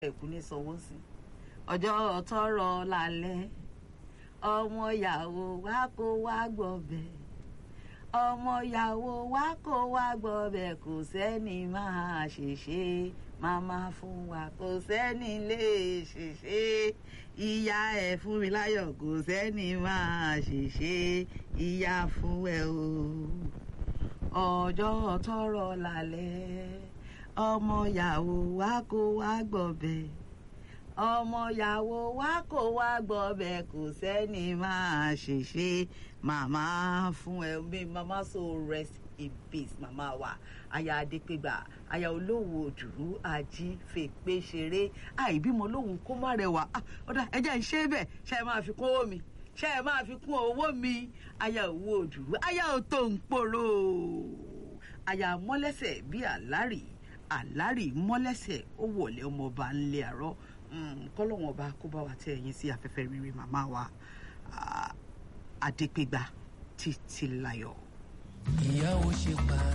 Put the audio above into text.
ẹ̀kú ní sanwó sí ọjọ́ tọrọ lálẹ́ ọmọ yàwó wa kó wá gbọ̀bẹ̀ ọmọ yàwó wa kó wá gbọ̀bẹ̀ kò sẹ́ni máa ṣèṣe màmá fún wa kò sẹ́ni lè ṣèṣe ìyá ẹ̀ fún mi láyọ̀ kò sẹ́ni máa ṣèṣe ìyá fún ẹ o ọjọ́ tọrọ lálẹ́ ọmọ yàwó wa kó wá gbọ̀bẹ̀ ọmọ yàwó wa kó wá gbọ̀bẹ̀ kò sẹ́ni máa ṣèṣe màmá fún ẹ bí màmá so rest in peace màmá wa aya adépégbà aya olówó òdùrú ají fèpé ṣeré àìbímọ lóhùn kó má rẹwà ọ̀dà ẹjẹ́ ń ṣe bẹ́ẹ̀ ṣe é máa fi kún owó mi ṣe é máa fi kún owó mi aya òwò òdùrú aya òtò ń pòrò aya mọ́lẹ́sẹ̀ bíi àlárì àlárì mọ́lẹ́sẹ̀ ó wọlé ọmọọba ńlẹ̀ àárọ̀ kọ́lọ́wọ́n ọba kó bá wa tẹ ẹ̀yìn sí afẹ́fẹ́ rere màmá wa adépégbà títí láyọ̀. ìyá ò ṣe pa.